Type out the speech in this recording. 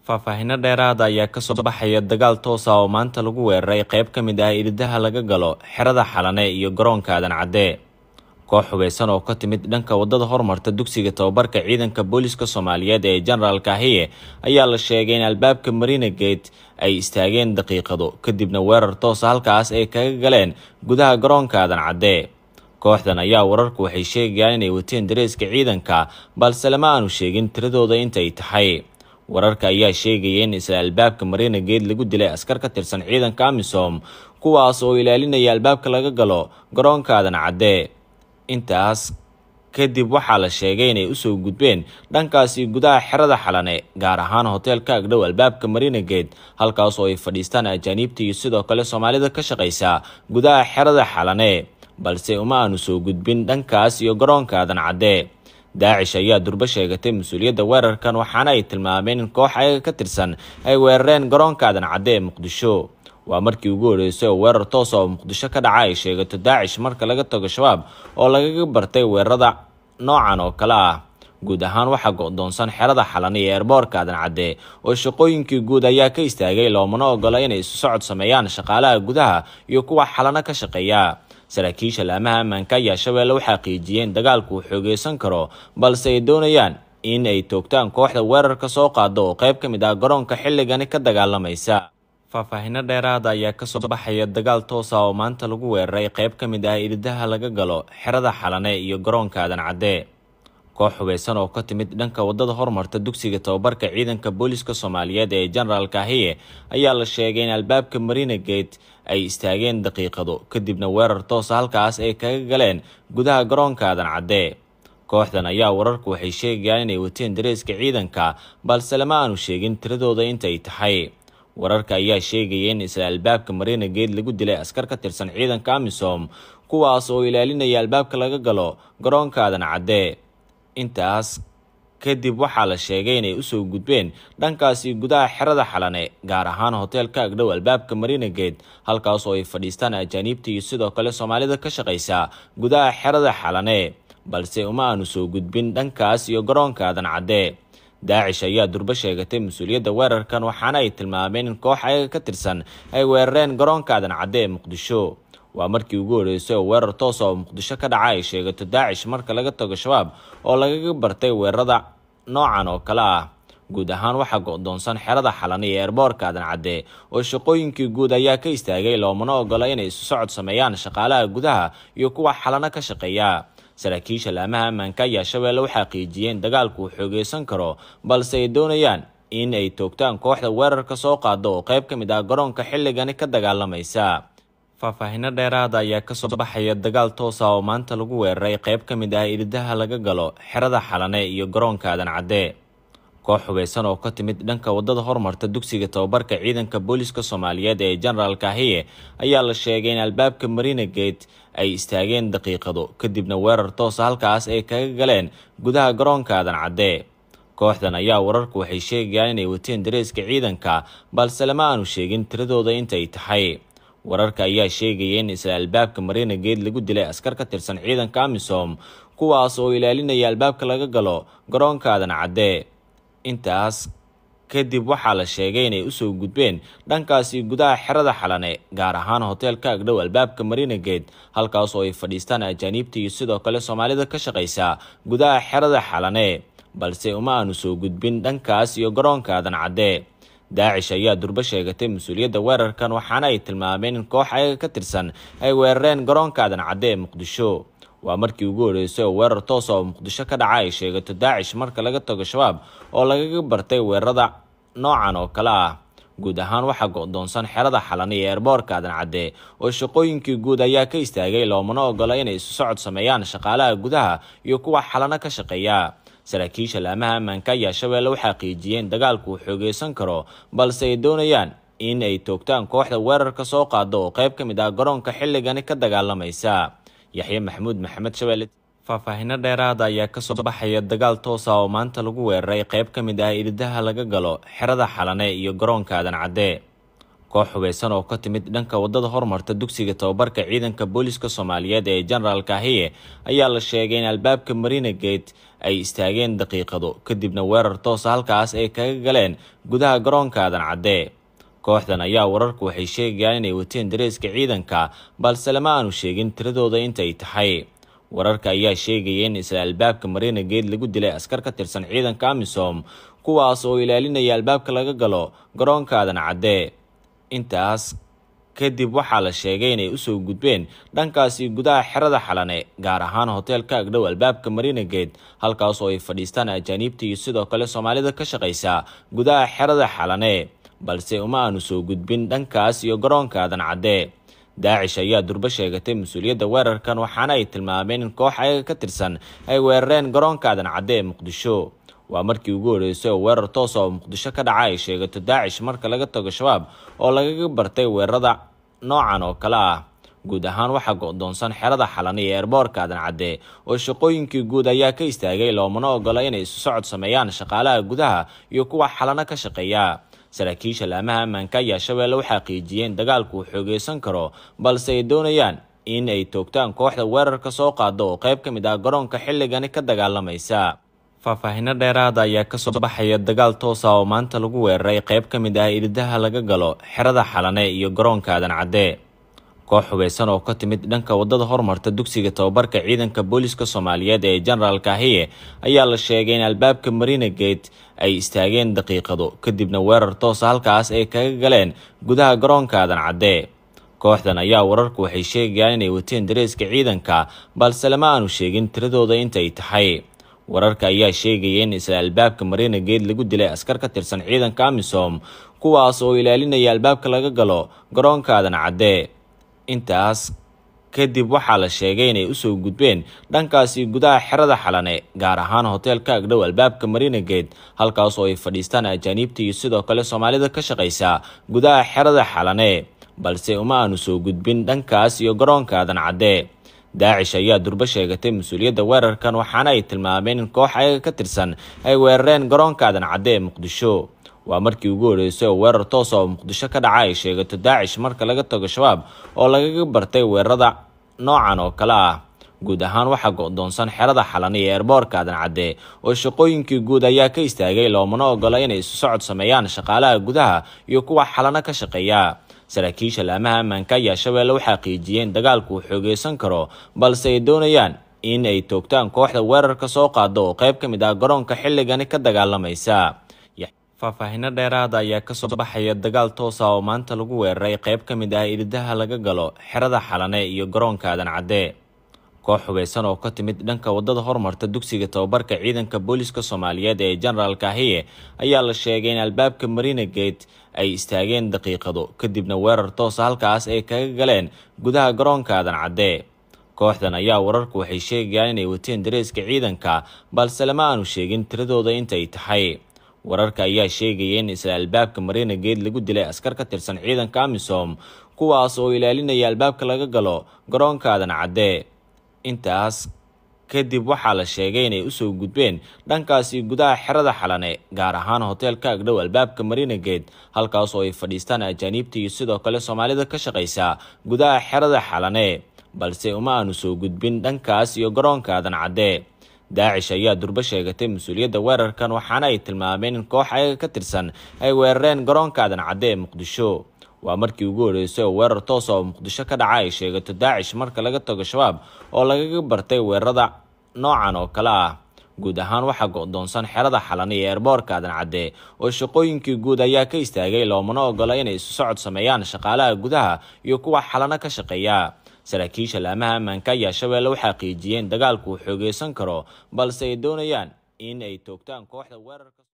faahfaahinno dheeraada ayaa kasoo baxaya dagaal toos ah oo maanta lagu weeraray qayb ka mid ah iridaha laga galo xerada xalane iyo garoonka aadan cadde koox hubeysan oo ka timid dhanka wadada hormarta dugsiga tababarka ciidanka booliska soomaaliyeed ee jenaraal kahiye ayaa la sheegay in albaabka marina gate ay istaageen daqiiqado kadibna weerar toosa halkaas ay kaga galeen gudaha garoonka aadan cadde kooxdan ayaa wararku waxay sheegayaan inay wateen dareeska ciidanka balse lama aanu sheegin tiradooda intay tahay wararka ayaa sheegaya in isla albaabka marina gate lagu dilay askar ka tirsan ciidanka amisom kuwaas oo ilaalinaya albaabka laga galo garoonka aadan cadde intaas kadib waxaa la sheegay inay usoo gudbeen dhankaasi gudaha xerada xalane gaar ahaan hoteelka agdhow albaabka marina gate halkaas oo ay fadhiistaan ajaaniibta iyo sidoo kale soomaalida ka shaqaysa gudaha xerada xalane balse uma aanu soo gudbin dhankaas iyo garoonka aadan cadde daacish ayaa durbo sheegatay mas-uuliyadda weerarkan waxaana ay tilmaameen in koox ayaga ka tirsan ay weerareen garoonka aadan cadde ee muqdisho waa markii ugu horeysay oo weerar toosa oo muqdisho ka dhaca ay sheegato daacish marka laga tago shabaab oo lagaga bartay weerarada noocan oo kale ah guud ahaan waxaa go-doonsan xerada xalan iyo eerboorka aadan cadde oo shaqooyinkii guud ayaa ka istaagay loomana ogola inay isu socod sameeyaan shaqaalaha gudaha iyo kuwa xalano ka shaqeeya saraakiisha laamaha ammaanka ayaa shabeelle u xaqiijiyeen dagaalku uu xoogeysan karo balse ay doonayaan in ay toogtaan kooxda weerarka soo qaada oo qayb ka mid ah garoonka xilligani ka dagaalamaysa faahfaahinno dheeraada ayaa kasoo baxaya dagaal toosa oo maanta lagu weeraray qayb ka mid ah iridaha laga galo xerada xalane iyo garoonka aadan cadde koox hubeysan oo ka timid dhanka wadada hormarta dugsiga tababarka ciidanka booliska soomaaliyeed ee jenaraal kahiye ayaa la sheegay in albaabka marina gate ay istaageen daqiiqado kadibna weerar toosa halkaas ay kaga galeen gudaha garoonka aadan cadde kooxdan ayaa wararku waxay sheegayaan inay wateen dareeska ciidanka balse lama aanu sheegin tiradooda intay tahay wararka ayaa sheegaya in isla albaabka marina gate lagu dilay askar ka tirsan ciidanka amisom kuwaas oo ilaalinaya albaabka laga galo garoonka aadan cadde intaas kadib waxaa la sheegay inay usoo gudbeen dhankaasi gudaha xerada xalane gaar ahaan hoteelka agdhow albaabka marina gate halkaas oo ay fadhiistaan ajaaniibta iyo sidoo kale soomaalida ka shaqaysa gudaha xerada xalane balse uma aanu soo gudbin dhankaas iyo garoonka aadan cadde daacish ayaa durbo sheegatay mas-uuliyadda weerarkan waxaana ay tilmaameen in koox ayaga ka tirsan ay weerareen garoonka aadan cadde ee muqdisho waa markii ugu horeysay oo weerar toosa oo muqdisho ka dhaca ay sheegato daacish marka laga tago shabaab oo lagaga bartay weerarada noocan oo kale ah guud ahaan waxaa go-doonsan xerada xalan iyo eerboorka aadan cadde oo shaqooyinkii guud ayaa ka istaagay loomana ogola inay isu socod sameeyaan shaqaalaha gudaha iyo kuwa xalano ka shaqeeya saraakiisha laamaha ammaanka ayaa shabeelle u xaqiijiyeen dagaalku uu xoogeysan karo balse ay doonayaan in ay toogtaan kooxda weerarka soo qaada oo qayb ka mid ah garoonka xilligani ka dagaalamaysa faahfaahinno dheeraada ayaa kasoo baxaya dagaal toosa oo maanta lagu weeraray qayb ka mid ah iridaha laga galo xerada xalane iyo garoonka aadan cadde koox hubeysan oo ka timid dhanka wadada hormarta dugsiga tababarka ciidanka booliska soomaaliyeed ee jenaraal kahiye ayaa la sheegay in albaabka marina gate ay istaageen daqiiqado kadibna weerar toosa halkaas ay kaga galeen gudaha garoonka aadan cadde kooxdan ayaa wararku waxay sheegayaan inay wateen dareeska ciidanka balse lama aanu sheegin tiradooda intay tahay wararka ayaa sheegaya in isla albaabka marina gate lagu dilay askar ka tirsan ciidanka amisom kuwaas oo ilaalinaya albaabka laga galo garoonka aadan cadde intaas kadib waxaa la sheegay inay usoo gudbeen dhankaasi gudaha xerada xalane gaar ahaan hoteelka agdhow albaabka marina gate halkaas oo ay fadhiistaan ajaaniibta iyo sidoo kale soomaalida ka shaqaysa gudaha xerada xalane balse uma aanu soo gudbin dhankaas iyo garoonka aadan cadde daacish ayaa durbo sheegatay mas-uuliyadda weerarkan waxaana ay tilmaameen in koox ayaga ka tirsan ay weerareen garoonka aadan cadde ee muqdisho waa markii ugu horeysay oo weerar toosa oo muqdisho ka dhaca ay sheegato daacish marka laga tago shabaab oo lagaga bartay weerarada noocan oo kale ah guud ahaan waxaa go-doonsan xerada xalan iyo eerboorka aadan cadde oo shaqooyinkii guud ayaa ka istaagay loomana ogola inay isu socod sameeyaan shaqaalaha gudaha iyo kuwa xalano ka shaqeeya saraakiisha laamaha ammaanka ayaa shabeelle u xaqiijiyeen dagaalku uu xoogeysan karo balse ay doonayaan in ay toogtaan kooxda weerarka soo qaada oo qayb ka mid ah garoonka xilligani ka dagaalamaysa yaxye maxamuud maxamed shabeelle faahfaahinno dheeraada ayaa kasoo baxaya dagaal toosa oo maanta lagu weeraray qayb ka mid ah iridaha laga galo xerada xalane iyo garoonka aadan cadde koox hubeysan oo ka timid dhanka wadada hormarta dugsiga tababarka ciidanka booliska soomaaliyeed ee genaraal kahiye ayaa la sheegay in albaabka marina gate ay istaageen daqiiqado kadibna weerar toosa halkaas ay kaga galeen gudaha garoonka aadan cadde kooxdan ayaa wararku waxay sheegayaan inay wateen dareeska ciidanka balse lama aanu sheegin tiradooda intay tahay wararka ayaa sheegaya in isla albaabka marina gate lagu dilay askar ka tirsan ciidanka amisom kuwaas oo ilaalinaya albaabka laga galo garoonka aadan cadde intaas kadib waxaa la sheegay inay usoo gudbeen dhankaasi gudaha xerada xalane gaar ahaan hoteelka agdhow albaabka marina gate halkaas oo ay fadhiistaan ajaaniibta iyo sidoo kale soomaalida ka shaqaysa gudaha xerada xalane balse uma aanu soo gudbin dhankaas iyo garoonka aadan cadde daacish ayaa durbo sheegatay mas-uuliyadda weerarkan waxaana ay tilmaameen in koox ayaga ka tirsan ay weerareen garoonka aadan cadde ee muqdisho waa markii ugu horreysay oo weerar toosa oo muqdisho ka dhaca ay sheegato daacish marka laga tago shabaab oo lagaga bartay weerarada noocan oo kale ah guud ahaan waxaa go-doonsan xerada xalan iyo eerboorka aadan cadde oo shaqooyinkii guud ayaa ka istaagay loomana ogola inay isu socod sameeyaan shaqaalaha gudaha iyo kuwa xalano ka shaqeeya saraakiisha laamaha ammaanka ayaa shabeelle u xaqiijiyeen dagaalku uu xoogeysan karo balse ay doonayaan in ay toogtaan kooxda weerarka soo qaado oo qayb ka mid ah garoonka xilligani ka dagaalamaysa faahfaahino dheeraada ayaa kasoo baxaya dagaal toosa oo maanta lagu weeraray qayb ka mid ah iridaha laga galo xerada xalane iyo garoonka aadan cadde koox hubeysan oo ka timid dhanka wadada hormarta dugsiga tababarka ciidanka booliska soomaaliyeed ee genaraal kahiye ayaa la sheegay in albaabka marina gate ay istaageen daqiiqado kadibna weerar toosa halkaas ay kaga galeen gudaha garoonka aadan cadde kooxdan ayaa wararku waxay sheegayaan inay wateen dareeska ciidanka balse lama aanu sheegin tiradooda intay tahay wararka ayaa sheegaya in isla albaabka marina gate lagu dilay askar ka tirsan ciidanka amisom kuwaas oo ilaalinaya albaabka laga galo garoonka aadan cadde intaas kadib waxaa la sheegay inay usoo gudbeen dhankaasi gudaha xerada xalane gaar ahaan hoteelka agdhow albaabka marina gate halkaas oo ay fadhiistaan ajaaniibta iyo sidoo kale soomaalida ka shaqaysa gudaha xerada xalane balse uma aanu soo gudbin dhankaas iyo garoonka aadan cadde daacish ayaa durbo sheegatay mas-uuliyadda weerarkan waxaana ay tilmaameen in koox ayaga ka tirsan ay weerareen garoonka aadan cadde ee muqdisho waa markii ugu horreysay oo weerar toosa oo muqdisho ka dhaca ay sheegato daacish marka laga tago shabaab oo lagaga bartay weerarada noocan oo kale ah guud ahaan waxaa go-doonsan xerada xalan iyo eerboorka aadan cadde oo shaqooyinkii guud ayaa ka istaagay loomana ogola inay isu socod sameeyaan shaqaalaha gudaha iyo kuwa xalano ka shaqeeya saraakiisha laamaha ammaanka ayaa shabeelle u xaqiijiyeen dagaalku uu xoogeysan karo balse ay doonayaan in ay toogtaan kooxda weerarka soo qaado oo qayb ka mid ah garoonka xilligani ka dagaalamaysa faahfaahino dheeraada ayaa kasoo baxaya dagaal toosa oo maanta lagu weeraray qayb ka mid ah iridaha laga galo xerada xalane iyo garoonka aadan cadde koox hubeysan oo ka timid dhanka wadada hormarta dugsiga tababarka ciidanka booliska soomaaliyeed ee genaraal kahiye ayaa la sheegay in albaabka marina gate ay istaageen daqiiqado kadibna weerar toosa halkaas ay kaga galeen gudaha garoonka aadan cadde kooxdan ayaa wararku waxay sheegayaan inay wateen dareeska ciidanka balse lama aanu sheegin tiradooda intay tahay wararka ayaa sheegaya in isla albaabka marina gate lagu dilay askar ka tirsan ciidanka amisom kuwaas oo ilaalinaya albaabka laga galo garoonka aadan cadde intaas kadib waxaa la sheegay inay usoo gudbeen dhankaasi gudaha xerada xalane gaar ahaan hoteelka agdhow albaabka marina gate halkaas oo ay fadhiistaan ajaaniibta iyo sidoo kale soomaalida ka shaqaysa gudaha xerada xalane balse uma aanu soo gudbin dhankaas iyo garoonka aadan cadde daacish ayaa durbo sheegatay mas-uuliyadda weerarkan waxaana ay tilmaameen in koox ayaga ka tirsan ay weerareen garoonka aadan cadde ee muqdisho waa markii ugu horreysay oo weerar toosa oo muqdisho ka dhaca ay sheegato daacish marka laga tago shabaab oo lagaga bartay weerarada noocan oo kale ah guud ahaan waxaa go-doonsan xerada xalan iyo eerboorka aadan cadde oo shaqooyinkii guud ayaa ka istaagay loomana ogola inay isu socod sameeyaan shaqaalaha gudaha iyo kuwa xalano ka shaqeeya saraakiisha laamaha ammaanka ayaa shabeelle u xaqiijiyeen dagaalku uu xoogeysan karo balse ay doonayaan in ay toogtaan kooxda weerarka